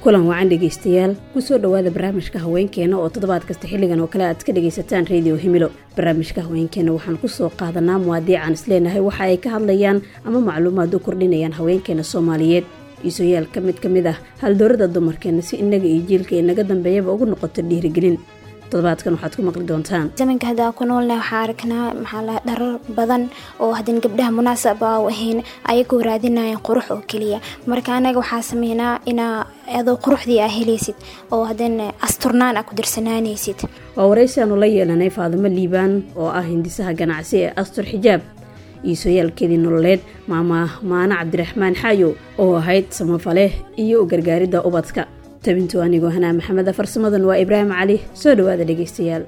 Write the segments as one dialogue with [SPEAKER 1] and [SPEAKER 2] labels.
[SPEAKER 1] kulan wacan dhegaystayaal kusoo dhowaada barnaamijka haweenkeena oo toddobaad kasta xilligan oo kale aad ka dhagaysataan rediyo himilo barnaamijka haweenkeena waxaan kusoo qaadanaa muwaadiican isleenahay waxa ay ka hadlayaan ama macluumaad u kordhinayaan haweenkeena soomaaliyeed iisoyaalka mid ka mid ah haldoorada dumarkeena si innaga iyo jiilka inaga dambeeyaba ugu noqoto dhiirigelin toddobaadkan waxaad ku maqli doontaan
[SPEAKER 2] zamanka haddaa ku noolna waxaa aragnaa maxaa la dharar badan oo hadan gabdhaha munaasab a u ahayn ayagoo raadinayaan qurux oo keliya marka anaga waxaa sameynaa inaa adoo quruxdii aa helaysid oo hadan asturnaan aa ku darsanaanaysid
[SPEAKER 1] waa waraysi aanu la yeelanay faadimo liibaan oo ah hindisaha ganacsi ee astur xijaab iisoyaalkeedii nololeed maama maano cabdiraxmaan xaayo oo ahayd samafale iyo u gargaaridda ubadka tabintu anigoo hanaa maxameda farsamadan waa ibraahim cali soo dhowaada dhegaystayaal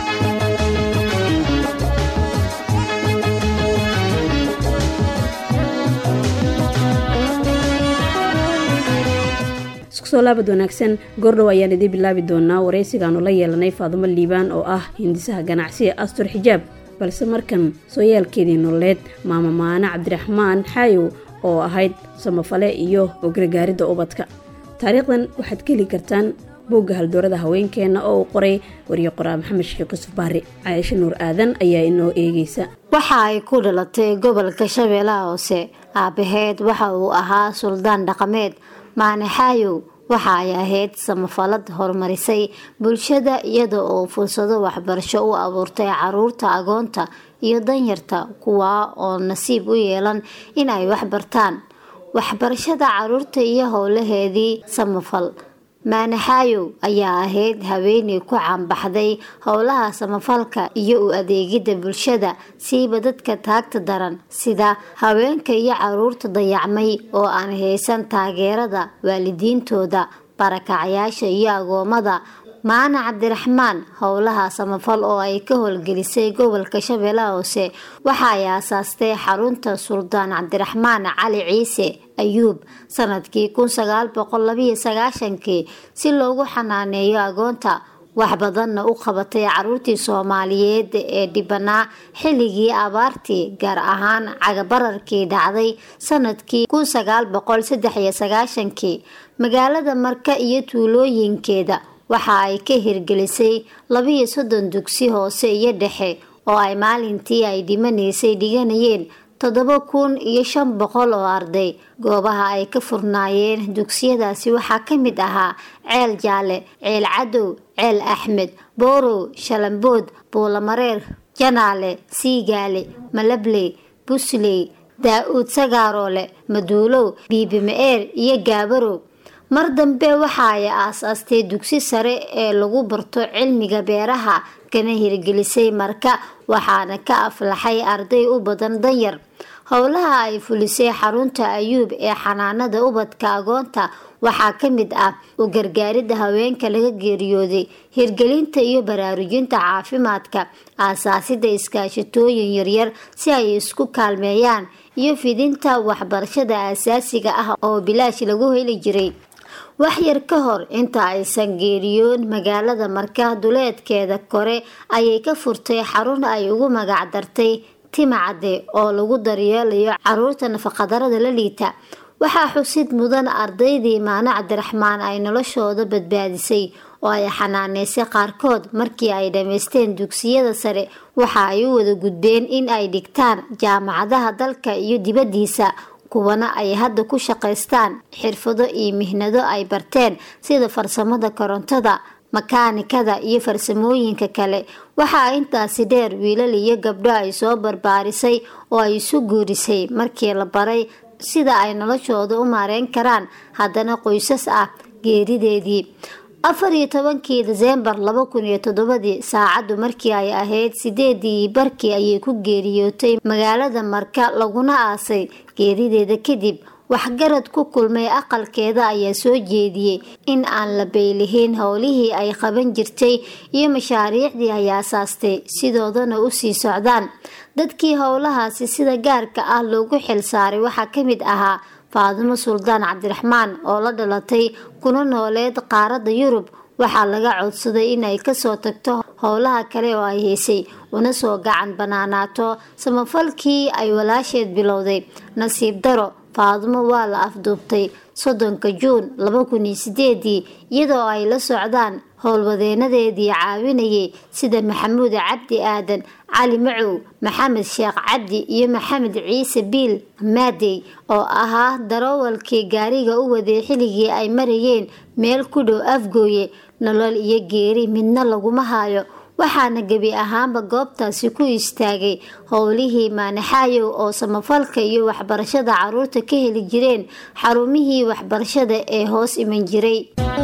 [SPEAKER 1] isku soo laabad wanaagsan goordhow ayaan idiin bilaabi doonaa waraysigaanu la yeelanay faadimo liibaan oo ah hindisaha ganacsiga astur xijaab balse markan sooyaalkeedii nololeed maama maano cabdiraxmaan xaayow oo ahayd samafale iyo u gargaaridda ubadka taariikhdan waxaad ka heli kartaan boogga haldoorada haweenkeena oo uu qoray wariye qoraa maxamed sheekh yusuf baari caaisho nuur aadan ayaa inoo eegeysa
[SPEAKER 3] waxa ay ku dhalatay gobolka shabeellaha hoose aabaheed waxa uu ahaa suldaan dhaqameed maanaxaayow waxa ay ahayd samafalad horumarisay bulshada iyada oo fursado waxbarasho u abuurtay caruurta agoonta iyo danyarta kuwaa oo nasiib u yeelan in ay waxbartaan waxbarashada caruurta iyo howlaheedii samafal maanaxaayow ayaa ahayd haweeney ku caanbaxday howlaha samafalka iyo u adeegidda bulshada siiba dadka taagta daran sida haweenka iyo caruurta dayacmay oo aan haysan taageerada waalidiintooda barakacayaasha iyo agoomada maana cabdiraxmaan howlaha samafal oo ay ka howlgelisay gobolka shabeellaha hoose waxa ay aasaastay xarunta suldaan cabdiraxmaan cali ciise ayuub sanadkii kun sagaal boqol labiyo sagaashankii si loogu xanaaneeyo agoonta wax badanna u qabatay caruurtii soomaaliyeed ee dhibanaa xilligii abaartii gaar ahaan cagabararkii dhacday sanadkii kun sagaal boqol saddex iyo sagaashankii magaalada marka iyo tuulooyinkeeda waxa ay ka hirgelisay labiyo soddon dugsi hoose iyo dhexe oo ay maalintii ay dhimanaysay dhiganayeen toddoba kun iyo shan boqol oo arday goobaha ay ka furnaayeen dugsiyadaasi waxaa ka mid ahaa ceel jaalle ceel cadow ceel axmed boorow shalambood buulamareer janaale siigaale malabley busley daa-uud sagaaroole maduulow biibimaeer iyo gaabarow mar dambe waxa ay aas-aastay dugsi sare ee lagu barto cilmiga beeraha kana hirgelisay marka waxaana ka aflaxay arday u badan danyar howlaha ay fulisay xarunta ayuub ee xanaanada ubadka agoonta waxaa ka mid ah u gargaaridda haweenka laga geeriyooday hirgelinta iyo baraarujinta caafimaadka aasaasida iskaashatooyin yaryar si ay isku kaalmeeyaan iyo fidinta waxbarashada aasaasiga ah oo bilaash lagu heli jiray waxyar ka hor inta aysan geeriyoon magaalada marka duleedkeeda kore ayay ka furtay xarun ay ugu magac dartay timacade oo lagu daryeelayo caruurta nafaqadarada la liita waxaa xusid mudan ardaydii maano cabdiraxmaan ay noloshooda badbaadisay oo ay xanaaneysay qaarkood markii ay dhammaysteen dugsiyada sare waxa ay u wada gudbeen in ay dhigtaan jaamacadaha dalka iyo dibaddiisa kuwana ay hadda ku shaqaystaan xirfado iyo mihnado ay barteen sida farsamada korontada makaanikada iyo farsamooyinka kale waxaa intaasi dheer wiilal iyo gabdho ay soo barbaarisay oo ay isu guurisay markii la baray sida ay noloshooda u maareyn karaan haddana qoysas ah geerideedii afar iyo tobankii deseembar laba kun iyo toddobadii saacaddu markii ay ahayd sideedii barkii ayay ku geeriyootay magaalada marka laguna aasay geerideeda kadib waxgarad ku kulmay aqalkeeda ayaa soo jeediyey in aan la beylihin howlihii ay qaban jirtay iyo mashaariicdii ay aasaastay sidoodana u sii socdaan dadkii howlahaasi sida gaarka ah loogu xilsaaray waxaa ka mid ahaa faadimo suldaan cabdiraxmaan oo la dhalatay kuna nooleed qaaradda yurub waxaa laga codsaday inay kasoo tagto howlaha kale oo ay haysay una soo gacan banaanaato samafalkii ay walaasheed bilowday nasiib daro faadimo waa la afduubtay soddonka juun laba kun iyo sideedii iyadoo ay la socdaan howlwadeenadeedii caawinayay sida maxamuud cabdi aadan cali macow maxamed sheekh cabdi iyo maxamed ciise biil maadey oo ahaa darawalkii gaariga u waday xilligii ay marayeen meel ku dhow afgooye nolol iyo geeri midna laguma haayo waxaana gebi ahaanba goobtaasi ku istaagay howlihii maanaxaayow oo samafalka iyo waxbarashada caruurta ka heli jireen xarumihii waxbarashada ee hoos iman jiray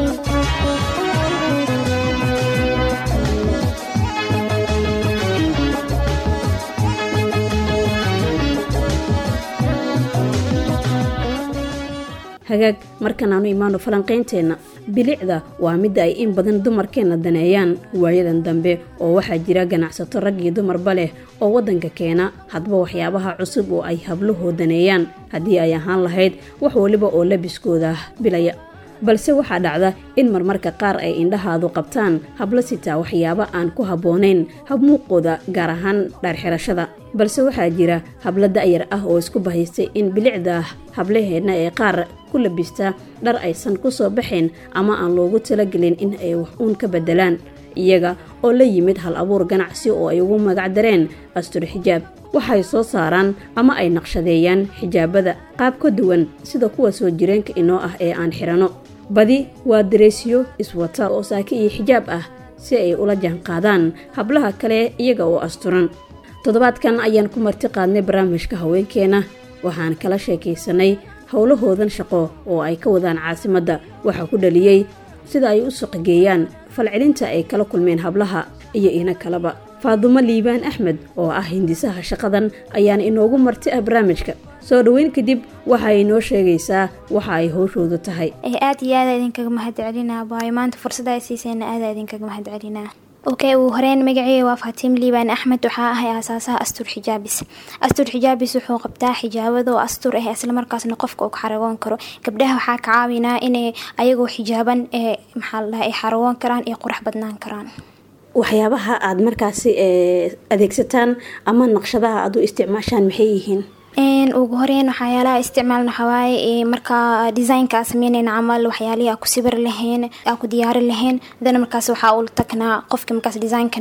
[SPEAKER 1] hagaag markan aanu imaano falanqaynteenna bilicda waa midda ay in badan dumarkeenna daneeyaan waayadan dambe oo waxaa jira ganacsato rag iyo dumarba leh oo waddanka keena hadba waxyaabaha cusub oo ay habluhoo daneeyaan haddii ay ahaan lahayd wax waliba oo labiskooda bilaya balse waxaa dhacda in marmarka qaar ay indhahaadu qabtaan hablo sitaa waxyaabo aan ku habboonayn habmuuqooda gaar ahaan dhaarxirashada balse waxaa jira hablo da'yar ah oo isku bahaystay in bilicda hablaheenna ee qaar ku labista dhar aysan ku soo baxayn ama aan loogu talagelin in ay wax uun ka beddelaan iyaga oo la yimid hal abuur ganacsi oo ay ugu magac dareen astur xijaab waxay soo saaraan ama ay naqshadeeyaan xijaabada qaab ka duwan sida kuwa soo jireenka inoo ah ee aan xidhanno badi waa dareesyo iswata oo saaki iyo xijaab ah si ay ula jaanqaadaan hablaha kale iyaga oo asturan toddobaadkan ayaan ku marti qaadnay barnaamijka haweenkeena waxaan kala sheekaysanay howlahoodan shaqo oo ay ka wadaan caasimadda waxaa ku dhaliyey sida ay u suqigeeyaan falcelinta ay kala kulmeen hablaha iyo ina kaleba faadumo liibaan axmed oo ah hindisaha shaqadan ayaana inoogu marti ah barnaamijka soo dhoweyn kadib waxa ay noo sheegaysaa waxa ay howshoodu tahay
[SPEAKER 2] aad iyo aada idinkaga mahad celinaa waayo maanta fursada ay siisayna aada idinkaga mahad celinaa okay uu horeyn magaceeya waa faatiim liibaan axmed waxaa ahay aasaasaha astur xijaabis astur xijaabis wuxuu qabtaa xijaabado astur ah islamarkaasna qofka uu ka xaragoon karo gabdhaha waxaa ka caawinaa inay ayagoo xijaaban ee maxaa la dhaha ay xaragoon karaan iyo qurux badnaan karaan
[SPEAKER 1] waxyaabaha aada markaasi adeegsataan ama naqshadaha aad u isticmaashaan maxay yihiin
[SPEAKER 2] ugu horeyn waxyaalaha isticmaalna waxawaaye markaa designka aa sameynayna camal waxyaalihii aa ku sibir lahayn aa ku diyaari lahayn dana markaas waxaa ula tagnaa qofka markaas designka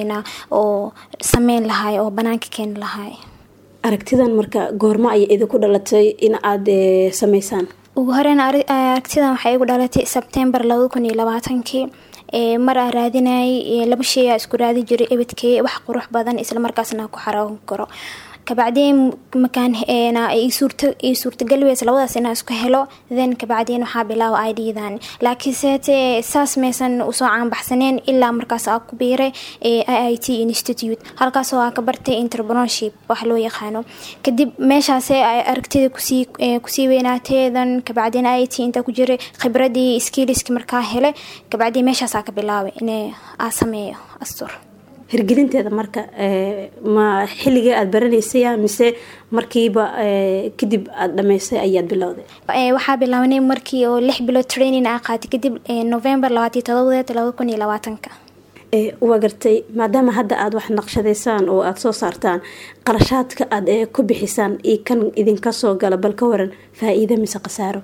[SPEAKER 2] oo sameyn lahay oo banaanka keeni lahay
[SPEAKER 1] aragtidan marka goormo ayay idinku dhalatay in aada sameysaan
[SPEAKER 2] ugu horeyn aragtidan waxay igu dhalatay sebtembar labada kun iyo labaatankii mar aa raadinayay laba shay aa isku raadi jiray ebadkee wax qurux badan islamarkaasna ku xaragon karo kabacdeen makaan ii suurtagal weys labadaas inaa isku helo then kabacdeen waxaa bilaawa iddan laakiinse saas maysan usoo caanbaxsaneen ilaa markaas aa ku biiray i i t institute halkaasoo aa ka bartay entrepreneurship wax loo yaqaano kadib meeshaase aragtida kusii weynaateedan kabacdeen i t intaa ku jiray khibradii skiliski markaa helay kabacdeen meeshaasaa ka bilaabay in aa sameeyo astur
[SPEAKER 1] hirgelinteeda marka ma xilligii aada baranaysaya mise markiiba kadib aada dhamaysay ayaad bilowday
[SPEAKER 2] waxaa bilaabanay markii oo lix bilood training aa qaatay kadib november labaatiyo todobadeed labada kun iyo labaatanka
[SPEAKER 1] waa gartay maadaama hadda aada wax naqshadaysaan oo aada soo saartaan qarashaadka aada ku bixisaan iyo kan idinka soo gala bal ka waran faa-iida mise khasaaro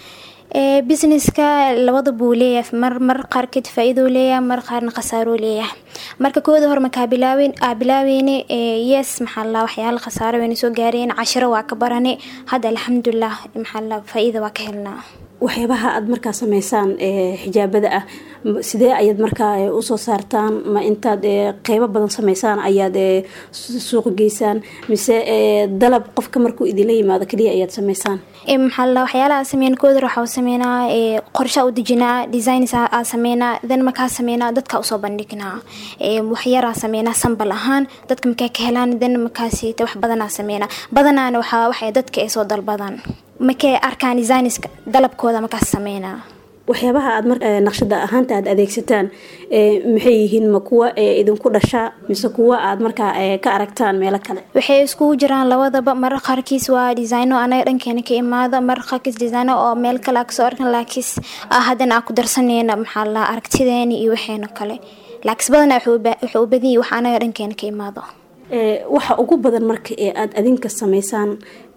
[SPEAKER 2] businesska labada buu leeyahay mar mar qaarkeed faa-iidou leeyahay mar qaarna khasaaroo leeyahay marka kooda hor markaa bilaawen aa bilaaweyne yes maxaa la waxyaala khasaaro wayna soo gaareen cashiro waa ka barane hadda alxamdulilah maxaa la faa-iida waa ka helnaa
[SPEAKER 1] waxyaabaha aada markaa sameysaan xijaabada ah sidee ayaad markaa usoo saartaan ma intaad qeybo badan sameysaan ayaad suuq geysaan mise dalab qofka markuu idinla yimaado kaliya ayaad sameysaan
[SPEAKER 2] maxaa waxyaalaha sameyn koodar waxaa sameynaa qorsha u dejinaa designs aa sameynaa dan markaa sameynaa dadka usoo bandhignaa waxyaraa sameynaa sambal ahaan dadka markaa ka helaan dan markaas wax badanaa sameynaa badanaana waxaa waxay dadka ay soo dalbadaan markay arkaan designiska dalabkooda markaas sameynaa
[SPEAKER 1] waxyaabaha aad mar naqshada ahaanta aada adeegsataan maxay yihiin ma kuwa idinku dhashaa mise kuwa aad markaa ka aragtaan meelo kale
[SPEAKER 2] waxay iskugu jiraan labadaba marar qaarkiis waa designo anaga dhankeena ka imaado marar qaarkiis designo oo meel kale aa kasoo arkan laakiis haddana aa ku darsaneyna maxaa la aragtideeni iyo waxeena kale laakiis badana wuxuu u badanyay wax anaga dhankeena ka imaado
[SPEAKER 1] waxa ugu badan marka ee aada adinka sameysaan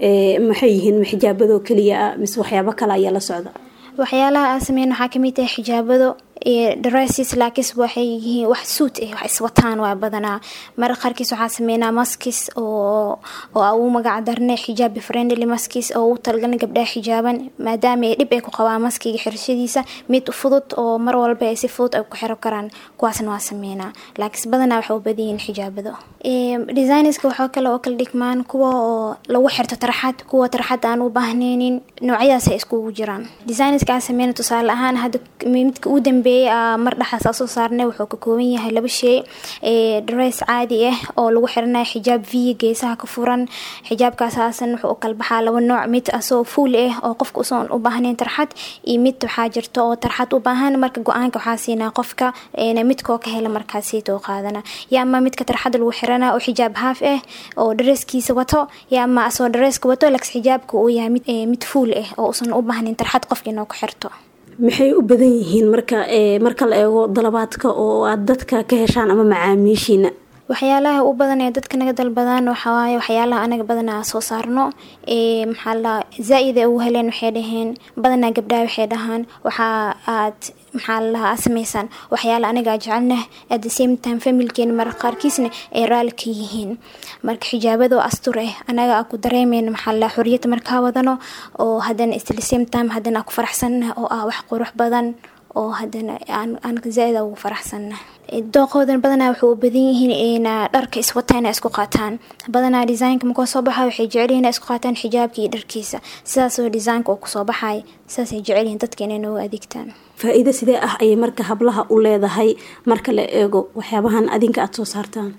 [SPEAKER 1] maxay yihiin xijaabadoo keliya ah mise waxyaabo kale ayaa la socda
[SPEAKER 2] waxyaalaha aan sameyn waxaa kamid tahay xijaabado dresses laakiis waxay yihiin wax suut ah wax iswataan waa badanaa mara qaarkiis waxaa sameynaa maskis oo oo ugu magac darnay xijaab friendly maskis oo u talgalna gabdhaha xijaaban maadaama ay dhib ay ku qabaan maskiga xirashadiisa mid fudud oo mar walba ay si fudud ay ku xiro karaan kuwaasna waa sameynaa laakiis badanaa waxay u badan yihiin xijaabado designerska waxaa kale oo kala dhigmaan kuwa oo lagu xirto tarxad kuwa tarxad aan u baahneynin noocyadaas ay iskugu jiraan designerska aan sameyna tusaale ahaan hadda midka u dambeeyay mar dhexaas aa soo saarnay wuxuu ka kooban yahay laba shay dress caadi ah oo lagu xiranayo xijaab v geesaha ka furan xijaabkaas haasan wuxuu u kala baxaa laba nooc mid asoo fuul ah oo qofka usan u baahnayn tarxad iyo mid waxaa jirta oo tarxad u baahan marka go-aanka waxaa siinaa qofka midkoo ka hela markaasiitoo qaadana yaa ama midka tarxada lagu xirana oo xijaab haaf ah oo dhareeskiisa wato yaa ama asoo dhareeska wato lags xijaabka uu yahay mid fuul ah oo usan u baahnayn tarxad qofka inoo ku xirto
[SPEAKER 1] maxay u badan yihiin marka marka la eego dalabaadka oo aad dadka ka heshaan ama macaamiishiina
[SPEAKER 2] waxyaalaha u badan ee dadka naga dalbadaan waxawaaye waxyaalaha anaga badanaa soo saarno maxaa la zaa-id ay ugu heleen waxay dhaheen badanaa gabdhaha waxay dhahaan waxaa aad maxaa lalahaa aad sameysaan waxyaala anagaa jecelnah at the same time familkeena mara qaarkiisna ay raali ka yihiin marka xijaabadoo astur ah anaga aa ku dareemeyna maxaa lalahaa xoriyadda markaa wadano oo haddana at the same time haddana aa ku faraxsanah oo ah wax qurux badan oo haddana aan zaa-id ugu faraxsanna dooqoodan badanaa waxay u badan yihiin ina dharka iswataan isku qaataan badanaa designka markoo soo baxa waxay jecelyihin isku qaataan xijaabka iyo dharkiisa sidaasoo designka oo kusoo baxay sidaasay jecelyihiin dadka inay noogu adeegtaan
[SPEAKER 1] faa-iido sidee ah ayay marka hablaha u leedahay marka la eego waxyaabahan adinka aada soo saartaan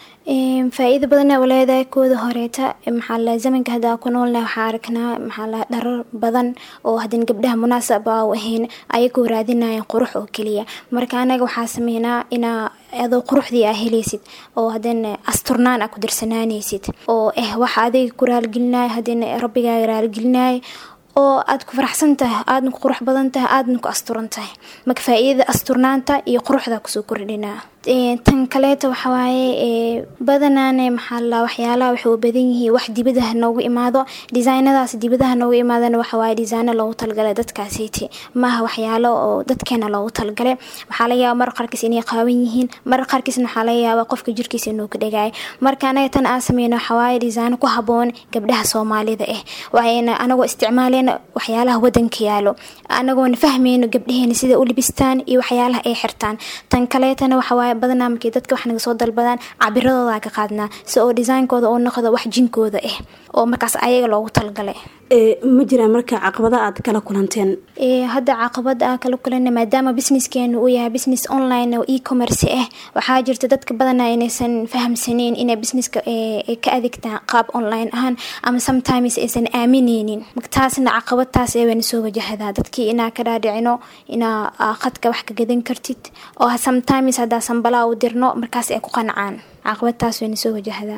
[SPEAKER 2] faa-iida badana u leedahay kooda horeeta maxaa la zamanka haddaa ku noolna waxaa aragnaa maxaa la dharar badan oo haddana gabdhaha munaasab a u ahayn ayagoo raadinayan qurux oo keliya marka anaga waxaa sameynaa inaa adoo quruxdii aa helaysid oo haddana asturnaan aa ku darsanaanaysid oo eh waxa adiga ku raaligelinaya haddana rabbigaaga raaligelinaya oo aad ku faraxsan tahay aadna ku qurux badan tahay aadna ku asturan tahay marka faa-iidada asturnaanta iyo quruxda kusoo kordhinaa tan kaleeta waxawaaye badanaane maxaa la waxyaalaha waxay u badan yihiin wax dibadaha noogu imaado designadaas dibadaha noogu imaadana waxawaaye designo loogu talgalay dadkaasiiti maaha waxyaalo oo dadkeena loogu talgalay waxaa laga yaaba mar qaarkiis inay qaawan yihiin mar qaarkiisna waxaa laga yaaba qofka jirkiisa inuu ka dhagaay marka anaga tan aan sameyno waxawaaye designo ku haboon gabdhaha soomaalida ah waxayna anagoo isticmaaleyna waxyaalaha wadanka yaalo anagoona fahmeyno gabdhaheena sida u libistaan iyo waxyaalaha ay xirtaan tan kaleetana waxawaaye badanaa markii dadka wax naga soo dalbadaan cabiradooda ka qaadnaa si oo designkooda oo noqdo wax jinkooda ah oo markaas ayaga loogu talgalay
[SPEAKER 1] ma jiraan marka caqabada aad kala kulanteen
[SPEAKER 2] hadda caqabad aa kala kulana maadaama businesskeenu uu yahay business online oo e-commerce ah waxaa jirta dadka badanaa inaysan fahamsaneyn inay businesska ka adeegtaan qaab online ahaan ama sometimes aysan aamineynin taasna caqabad taas ee wayna soo wajahadaa dadkii inaa ka dhaadhicino inaa qadka wax ka gadan kartid oo sometimes haddaa sambalaa u dirno markaas ay ku qancaan caqabad taas wayna soo wajahadaa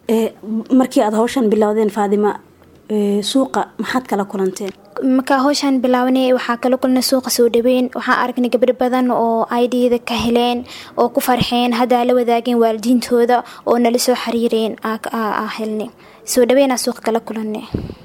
[SPEAKER 1] markii aad hawshan bilowdeen faadima suuqa maxaad kala kulanteen
[SPEAKER 2] markaa howshaan bilaabanay waxaa kala kulnay suuqa soo dhaweyn waxaa aragnay gabdho badan oo idda ka heleen oo ku farxeen haddaa la wadaageen waalidiintooda oo nala soo xiriireen helnay soo dhaweynaa suuqa kala kulanay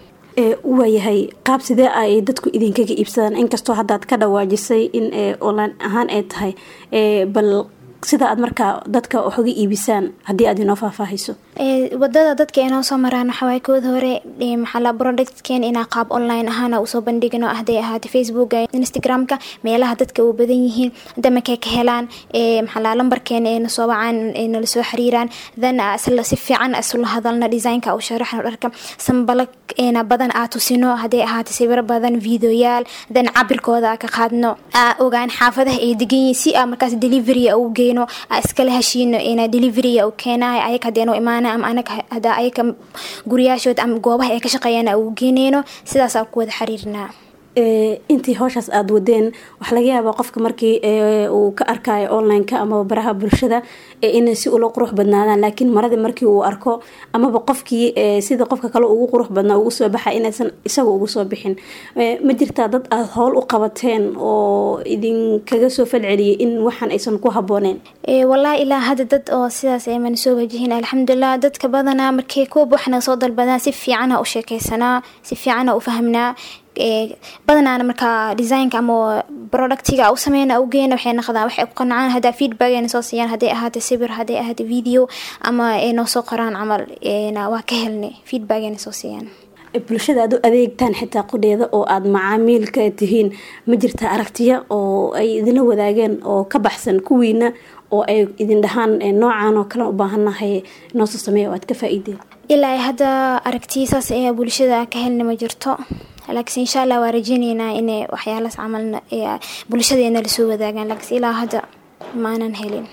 [SPEAKER 1] waayahay qaab sidee ay dadku idinkaga iibsadaan inkastoo haddaad ka dhawaajisay in online ahaan ay tahay bal sida aad markaa dadka waxuga iibisaan haddii aad inoo faahfaahayso
[SPEAKER 2] wadada dadka inoo soo maraan waxawaaye kooda hore maxaala productkeen inaa qaab online ahaana usoo bandhigno hadday ahaatay facebooka instagramka meelaha dadka u badan yihiin damakay ka helaan maxaala lambarkeena ee nasoo wacaan nala soo xiriiraan then si fiican isula hadalna designka u sharaxno dharka sambala eena badan aa tusino hadday ahaatay sawiro badan videoyaal then cabirkooda ka qaadno aa ogaan xaafadaha ay degan yihiin si aa markaas delivery u geyno aa iskala heshiino ina delivery u keenayo ayaga hadeeno imaana ama anaga hadaa ayaga guriyaashood ama goobaha ay ka shaqeeyaan aa ugu geeneyno sidaasaa ku wada xiriirnaa
[SPEAKER 1] intii howshaas aada wadeen waxaa laga yaabaa qofka markii uu ka arkayo online-ka amaba baraha bulshada inay si ula qurux badnaadaan laakiin maradii markii uu arko amaba qofkii sida qofka kale ugu qurux badnaa ugu soo baxa inaysan isaga ugu soo bixin ma jirtaa dad aada howl u qabateen oo idinkaga soo falceliyay in waxaan aysan ku habooneen
[SPEAKER 2] wallaahi ilaa hadda dad oo sidaas ayman soo wajihin alxamdulilah dadka badanaa markay kuwab waxna soo dalbadaan si fiicana u sheekeysanaa si fiicana u fahmnaa badanaana markaa designka ama productiga u sameyna ugeena waxay naqdaan waxay ku qancaan haddaa feedback ayna soo siiyaan hadday ahaata sawir hadday ahaata video ama ay noo soo qoraan camal waa ka helnay feedback ayna soo siiyaan
[SPEAKER 1] bulshada aad u adeegtaan xitaa qudheeda oo aada macaamiilka tihiin ma jirta aragtiya oo ay idinla wadaageen oo ka baxsan kuwiina oo ay idin dhahaan noocan oo kale u baahannahay noosoo sameeya oo aad ka faa-iideen
[SPEAKER 2] ilaa hadda aragtiya saas ee bulshada ka helna ma jirto laakiin insha allah waa rajeyneynaa inay waxyaalaas camal bulshadeena lasoo wadaagaan laakiin ilaa hadda maanan helin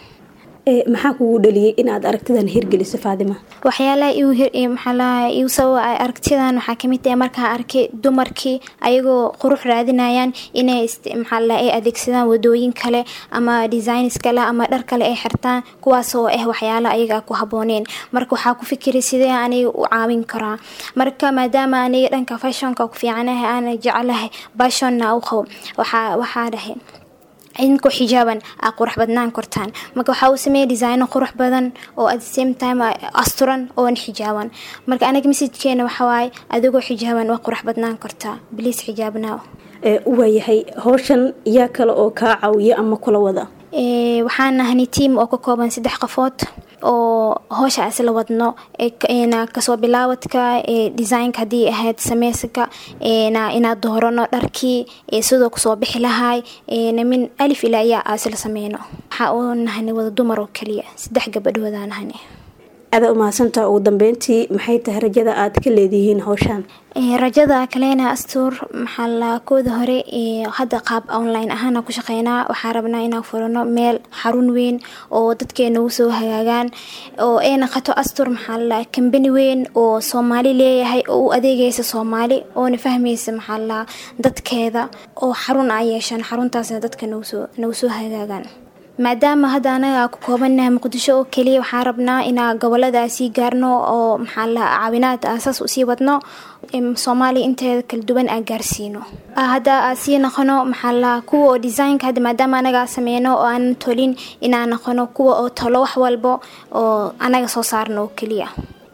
[SPEAKER 1] maxaa kugu dhaliyay inaad aragtidan hirgeliso faadima
[SPEAKER 2] waxyaalaha maxaalaha igu sababa aragtidan waxaa kamid tahay markaa arkay dumarkii ayagoo qurux raadinayaan inay maxaalaha ay adeegsadaan wadooyin kale ama designs kale ama dhar kale ay xirtaan kuwaas oo ah waxyaala ayaga ku habooneen marka waxaa ku fikiray sidee aniga u caawin karaa marka maadaama aniga dhanka fashionka ku fiicanahay aana jecelahay bashonna u qabo waxaa waxaa dhahay idinkoo xijaaban aa qurux badnaan kortaan marka waxaa uu sameeyay designo qurux badan oo at the same time asturan oon xijaaban marka anaga messajkeena waxawaaye adigoo xijaaban waa qurux badnaan kortaa bliis xijaabnaa
[SPEAKER 1] waayahay howshan yaa kale oo kaa caawiya ama kula wada
[SPEAKER 2] waxaan nahnay tiam oo ka kooban saddex qofood oo hoosha isla wadno kasoo bilaawadka designka haddii ahayd sameysanka inaad doorano dharkii sidoo kusoo bixi lahay min alif ilaa iyaa isla sameyno waxaa u nahanay wada dumar oo kaliya saddex gabadhoodaa nahanay
[SPEAKER 1] adaa umahadsantaa ugu dambeyntii maxay tahay rajada aad ka leedihiin howshaan
[SPEAKER 2] rajada kalena astuur maxaa la kooda hore hadda qaab online ahaana ku shaqeynaa waxaa rabnaa inaan furano meel xarun weyn oo dadkeena ugu soo hagaagaan oo ay naqato astur maxaa la kambani weyn oo soomaali leeyahay oo u adeegaysa soomaali oona fahmaysa maxaa la dadkeeda oo xarun a yeeshaan xaruntaasna dadka nagu soo hagaagaan maadaama hadda anaga ku koobanaha muqdisho oo keliya waxaa rabnaa inaa goboladaasii gaarno oo maxaa la caawinaad aasaas usii wadno soomaaliya inteeda kala duwan aa gaarsiino hadda aa sii noqono maxaa la kuwa oo designka hadda maadaama anaga sameyno oo aanan tolin inaa noqono kuwa oo tolo wax walbo oo anaga soo saarno oo keliya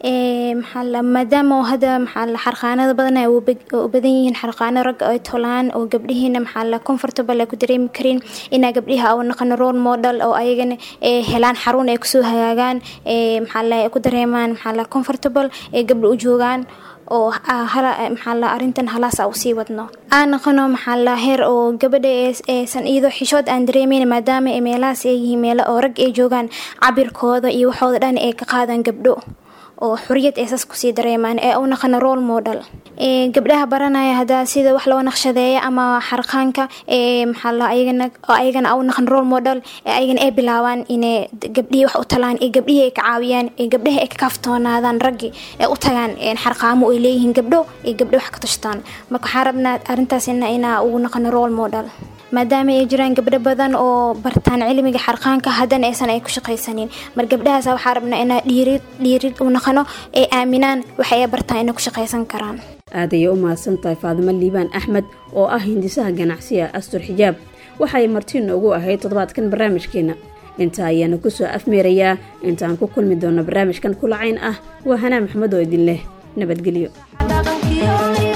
[SPEAKER 2] maxaa maadaama hadda maxaa la xarqaanada badan ay u badan yihiin xarqaano ragga ay tolaan oo gabdhihiina maxaa la comfortable ay ku dareemi karin inaa gabdhiha u naqano role model oo ayagana helaan xarun ay kusoo hagaagaan maxaa la ku dareemaan maxaa la comfortable ee gabdha u joogaan oo maxaa la arrintan halaasa usii wadno aan noqono maxaa la heer oo gabadha eesan iyadoo xishood aan dareemeyn maadaama meelahaas ay yihiin meelo oo rag ay joogaan cabirkooda iyo waxooda dhan ay ka qaadaan gabdho oo xuriyad eesas kusii dareemaan ee u naqano role model gabdhaha baranaya hadaa sida wax loo naqshadeeya ama xarqaanka maxaa ayagana ayagana u naqan role model ayagana ay bilaabaan inay gabdhihii wax u talaan ee gabdhihii ay ka caawiyaan ee gabdhaha ay ka kaaftoonaadaan raggi ee u tagaan xarqaamo ay leeyihiin gabdho ee gabdho wax ka tashtaan marka waxaan rabnaa arrintaasina inaa ugu naqano role model maadaama ay jiraan gabdho badan oo bartaan cilmiga xarqaanka haddana aysan ay ku shaqaysanin mar gabdhahaas waxaa rabnaa inaa dhiirid dhiirid u naqano ay aaminaan waxa ay bartaan inay ku shaqaysan karaan
[SPEAKER 1] aad ayay u mahadsan tahay faadimo liibaan axmed oo ah hindisaha ganacsiga astur xijaab waxay marti noogu ahayd toddobaadkan barnaamijkeena intaa ayaana kusoo afmeerayaa intaan ku kulmi doonno barnaamijkan kulacayn ah waa hanaa maxamed oo idin leh nabadgelyo